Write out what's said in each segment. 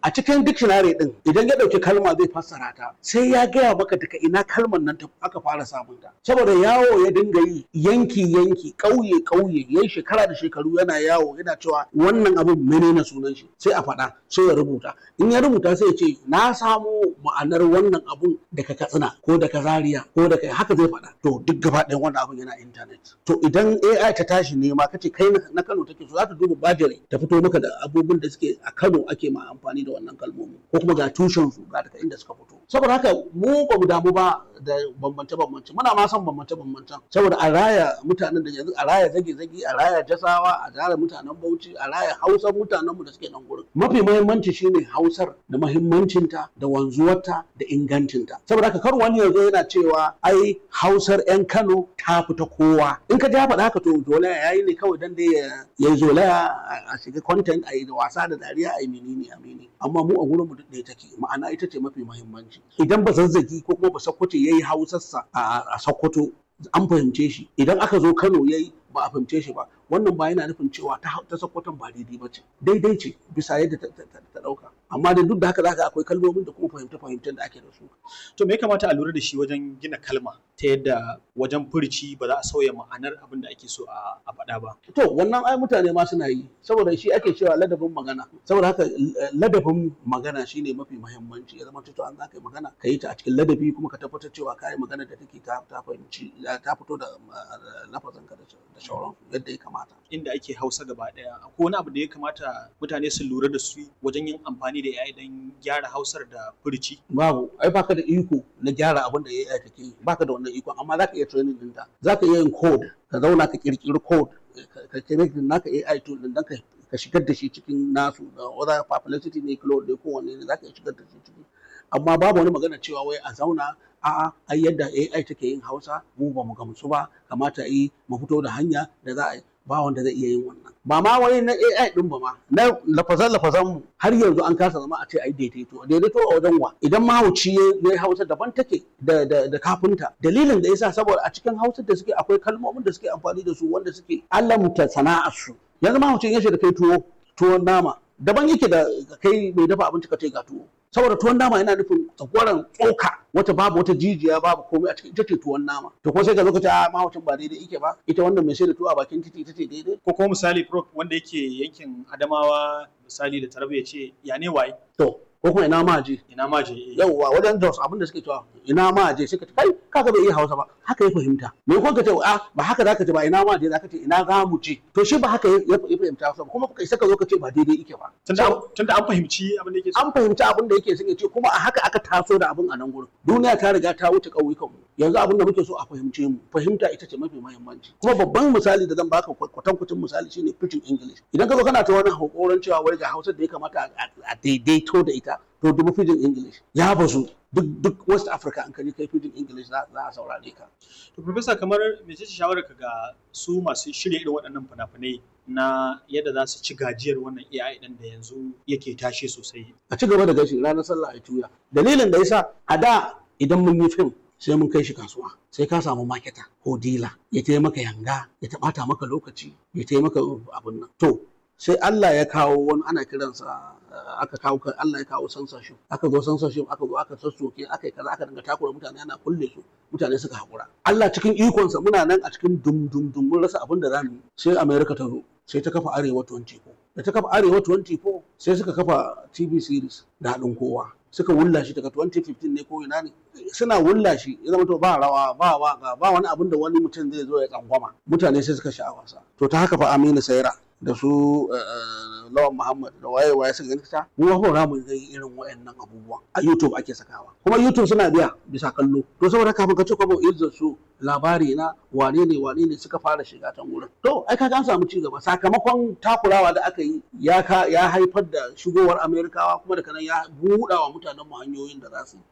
a cikin dictionary din idan ya dauki kalma zai fassara ta sai ya gaya maka daga ina kalmar nan ta aka fara samun ta saboda yawo ya dinga yi yanki yanki ƙauye ƙauye yayi shekara da shekaru yana yawo yana cewa wannan abin menene sunan shi sai a faɗa sai ya rubuta in ya rubuta sai ya ce na samo ma'anar wannan abun daga katsina ko daga zaria ko daga haka zai faɗa to duk gaba ɗayan wannan abun yana intanet to idan AI ta tashi nema kace kai na Kano take so za ta duba bajere ta fito maka da abubuwan da suke a Kano ake ma amfani da wannan kalmomi ko kuma ga tushen su ga daga inda suka fito saboda haka mu ba mu damu ba da bambance bambance muna ma son bambance bambance saboda a raya mutanen da yanzu a raya zage zage a raya jasawa a raya mutanen Bauchi a raya Hausar mutanen mu da suke nan gurin mafi muhimmanci shine Hausar da muhimmancinta da wanzuwarta da ingancinta saboda haka kar wani yanzu yana cewa ai Hausar 'yan Kano ta fita kowa in ka ja faɗa haka to zolaya yayi ne kawai dan dai ya yi zolaya a shiga content a yi da wasa da dariya a yi menene a menene amma mu a gurin mu ɗaya take ma'ana ita ce mafi muhimmanci idan ba zazzagi ko kuma ba sakkwato yayi hausarsa a sakkwato an fahimce shi idan aka zo Kano yayi ba a fahimce shi ba wannan ba yana nufin cewa ta ta sakkwaton ba daidai ba ce daidai ce bisa yadda ta ɗauka amma da duk da haka zaka akwai kalmomin da kuma fahimta fahimtar da ake da su to me ya kamata a lura da shi wajen gina kalma ta yadda wajen furici ba za a sauya ma'anar abin da ake so a faɗa ba to wannan ai mutane ma suna yi saboda shi ake cewa ladabin magana saboda haka ladabin magana shine mafi muhimmanci ya zama to an za ka yi magana ka yi ta a cikin ladabi kuma ka tabbatar cewa ka yi magana da take ta ta fahimci ta fito da lafazin ka da shauran yadda ya kamata inda ake hausa gaba daya akwai wani abu da ya kamata mutane su lura da su wajen yin amfani da AI don gyara hausar da furici babu ai baka da iko na gyara abin da AI take yi baka da wannan iko amma zaka iya training din ta zaka iya yin code ka zauna ka kirkiri code ka create naka AI tool din dan ka ka shigar da shi cikin nasu da whether publicity ne cloud ne kowanne ne zaka iya shigar da shi ciki amma babu wani magana cewa wai a zauna a'a ai yadda AI take yin Hausa mu ba mu gamsu ba kamata yi mu fito da hanya da za a yi ba wanda zai iya yin wannan ba ma wai na AI din ba ma na lafazan lafazan mu har yanzu an kasa zama a ce ai daidaito daidaito a wajen wa idan mahauci ya Hausa daban take da da da kafinta dalilin da yasa saboda a cikin Hausa da suke akwai kalmomin da suke amfani da su wanda suke alamta sana'ar su yanzu mahaucin ya da kai tuwo tuwon nama daban yake da kai mai dafa abinci ka ce ga tuwo saboda tuwon nama yana nufin tsakwaran tsoka wata babu wata jijiya babu komai a cikin ita ce tuwon nama to ko sai ka zo ka ce a mahaucin ba daidai yake ba ita wannan mai sai da tuwo a bakin titi ita ce daidai ko kuma misali prof wanda yake yankin adamawa misali da tarbe ya ce ya ne waye to ko kuma ina ma je ina ma je yauwa wajen jos abin da suke cewa ina ma je sai ka ce kai kaga bai iya hausa ba haka ya fahimta me ko ka ce a ba haka zaka ce ba ina ma je zaka ce ina za mu je to shi ba haka ya fahimta hausa ba kuma kai saka zo ka ce ba daidai yake ba tunda an fahimci abin da yake an fahimci abin da yake suke ce kuma a haka aka taso da abin a nan gurin duniya ta riga ta wuce ƙauyukan mu yanzu abin da muke so a fahimce mu fahimta ita ce mafi muhimmanci kuma babban misali da zan baka kwatankwacin misali shine pidgin english idan ka zo kana ta wani hakoran cewa wai ga hausa da ya kamata a daidaito da ita to dubu pidgin english ya bazu duk duk west africa an kaji kai pidgin english za a saurare ka to professor kamar me ce shawarar ka ga su masu shirya irin waɗannan fina-finai na yadda za su ci gajiyar wannan AI ɗin da yanzu yake tashe sosai a ci gaba da gashi ranar sallah a tuya dalilin da yasa a da idan mun yi fim sai mun kai shi kasuwa sai ka samu maketa ko dila ya taimaka yanga ya taɓata maka lokaci ya taimaka abin nan to sai Allah ya kawo wani ana kiransa aka kawo Allah ya kawo censorship aka zo censorship aka zo aka sassoke aka yi kaza aka dinga takura mutane ana kulle su mutane suka hakura Allah cikin ikonsa muna nan a cikin dum dum dum mun rasa abin da zamu yi sai America ta zo sai ta kafa Arewa 24 da ta kafa Arewa 24 sai suka kafa TV series da haɗin kowa suka wulla shi daga 2015 ne ko ina ne suna wulla shi ya zama to ba rawa ba waka ba wani abin da wani mutum zai zo ya tsangwama mutane sai suka sha wasa to ta haka fa Aminu Saira da su lawan Muhammad da waye waye suka gani ta mu ba za mu ga irin wayannan abubuwan a YouTube ake sakawa kuma YouTube suna biya bisa kallo to saboda kafin ka ce kwabo izzar su labari na wane ne wane ne suka fara shiga can wurin to ai kaga an samu ci gaba sakamakon takurawa da aka yi ya ka ya haifar da shigowar Amerikawa kuma da kanan ya buɗa wa mutanen mu hanyoyin da za su yi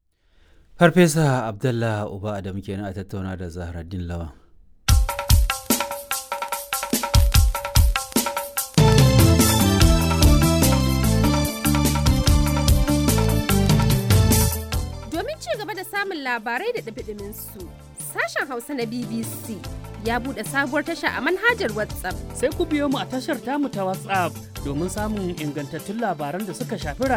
Farfesa Abdullah Uba Adamu kenan a tattauna da Zahraddin Lawan. samun labarai da ɗabiɗimin su. Sashen Hausa na BBC ya buɗe sabuwar tasha a manhajar WhatsApp. Sai ku biyo mu a tashar tamu ta WhatsApp domin samun ingantattun labaran da suka shafi